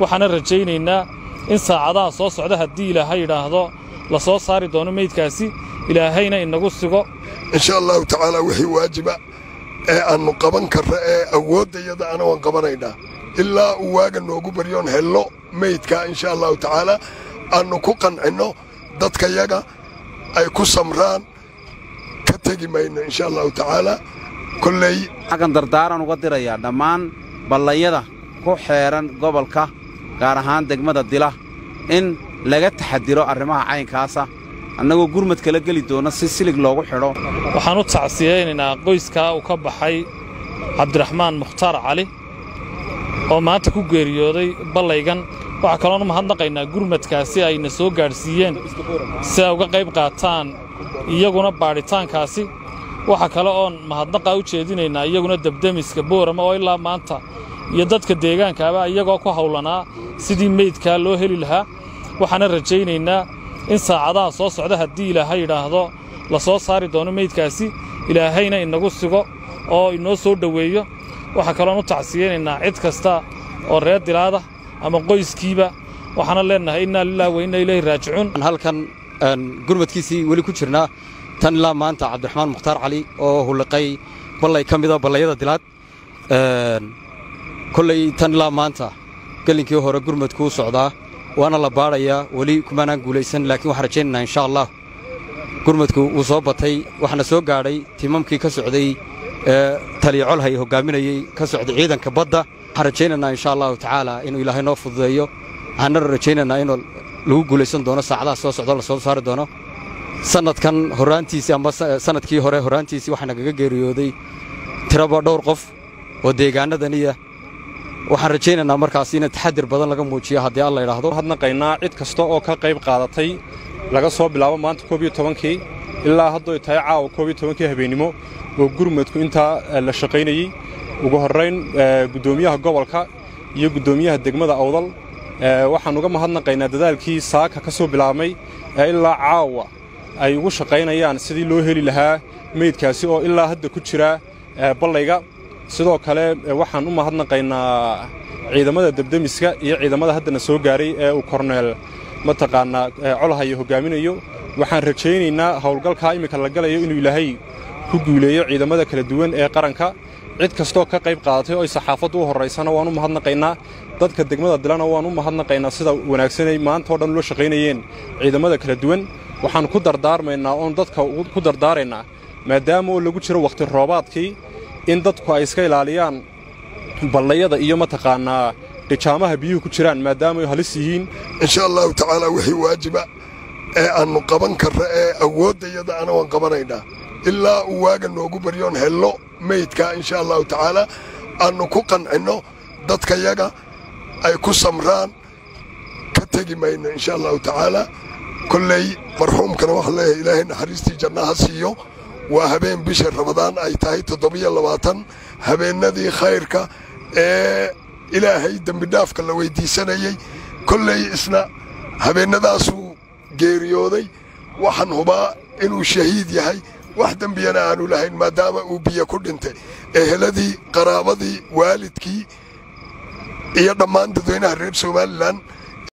waxaana rajaynaynaa in saacadaha soo socda haddii ilaahay yidhaahdo la soo saari doono meydkaasi ilaahayna inagu sigo insha allahu tacaala wixii waajiba ee aannu qaban karra ee awooddayada ana waan qabanaynaa ilaa uu waaga noogu baryoon hello meydka insha allahu tacaala aannu ku qancinno dadkayaga ay ku samraan ka tegi mayno insha allahu tacaala kolley xaggan dardaaran uga dirayaa dhammaan ballayada ku xeedhan gobolka gaar ahaan degmada dila in laga taxadiro arrimaha caynkaasa annagoo gurmad kala geli doona si silig loogu xidho waxaan u tacsiyaynaynaa qoyskaa uu ka baxay cabdiraxmaan mukhtaar cali oo maanta ku geeriyooday ballaygan waxaa kaloon u mahadnaqaynaa gurmadkaasi ayna soo gaadhsiiyeen si ay uga qayb qaataan iyaguna baadhitaankaasi waxa kale oon mahadnaqaa u jeedinaynaa iyaguna debdemiska boorama oo ilaa maanta iyo dadka deegaankaaba iyagoo ku hawlanaa sidii meydkaa loo heli lahaa waxaana rajaynaynaa in saacadaha soo socda haddii ilaahay yidhaahdo la soo saari doono meydkaasi ilaahayna inagu sigo oo inoo soo dhoweeyo waxaa kaloon u tacsiyaynaynaa cid kasta oo reer dilaada ama qoyskiiba waxaana leennahay innaa lilahi wa inna ilayhi raajicuun halkan gurmadkiisii weli ku jirnaa tan ilaa maanta cabdiraxmaan mukhtaar cali oo hulliqay ballay ka mida ballayada dilaad kolley tan ilaa maanta gelinkii hore gurmadkuu socdaa waana la baadhayaa weli kumaanaan guulaysan laakiin waxaan rajaynaynaa insha allah gurmadku wuu soo batay waxaana soo gaadhay timamkii ka socday ee taliya colhay hoggaaminayey ka socday ciidanka badda waxaan rajaynaynaa insha allahu tacaala inuu ilaahay noo fududeeyo waxaana rajaynaynaa inuu lagu guulaysan doono saacadaha soo socdo la soo saari doono sannadkan horraantiisii amba sannadkii hore horraantiisii waxaa nagaga geeriyooday tiraba dhowr qof oo deegaannadaniya waxaan rajaynaynaa markaas in taxadir badan laga muujiyo haddii alla idhaahdo hadnaqaynaa cid kasta oo ka qayb qaadatay laga soo bilaabo maanta koob iyo tobankii ilaa haddoy tahay caawa koob iyo tobankii habeennimo oo gurmadku intaa la shaqaynayey ugu horrayn guddoomiyaha gobolka iyo guddoomiyaha degmada awdal waxaan uga mahadnaqaynaa dadaalkii saaka ka soo bilaabmay ee ilaa caawa ay ugu shaqaynayaan sidii loo heli lahaa meydkaasi oo ilaa hadda ku jira ballayga sidoo kale waxaan u mahadnaqaynaa ciidamada debdemiska iyo ciidamada haddana soo gaaray ee uu korneel mataqaannaa colhayo hoggaaminayo waxaan rajaynaynaa howlgalkaa iminka la galayo inuu ilaahay ku guuleeyo ciidamada kala duwan ee qaranka cid kastoo ka qayb qaadatay oo ay saxaafaddu u horraysana waan u mahadnaqaynaa dadka degmada dilana waan u mahadnaqaynaa sida wanaagsanay maanta oo dhan loo shaqaynayeen ciidamada kala duwan waxaan ku dardaarmaynaa oon dadka ku dardaaraynaa maadaama oo lagu jiro wakhti roobaadkii in dadku ay iska ilaaliyaan ballayada iyo mataqaannaa dhijaamaha biyuhu ku jiraan maadaama ay halis yihiin insha allahu tacaala wixii waajiba ee aannu qaban karra ee awooddayada ana waan qabanaynaa ilaa uu waaga noogu baryoon hello meydka insha allahu tacaala aannu ku qancinno dadkayaga ay ku samraan ka tegi mayno insha allahu tacaala kolley marxuumkana waxaan leeyahay ilaahay naxariistii jannaha siiyo waa habeen bisha ramadaan ay tahay toddobiyo labaatan habeennadii khayrka ee ilaahay dembidhaafka la weyddiisanayey kolley isna habeennadaasuu geeriyooday waxaan hubaa inuu shahiid yahay wax dembiyana aanu lahayn maadaama uu biyo ku dhintay eheladii qaraabadii waalidkii iyo dhammaan dadweynaha reer somalilan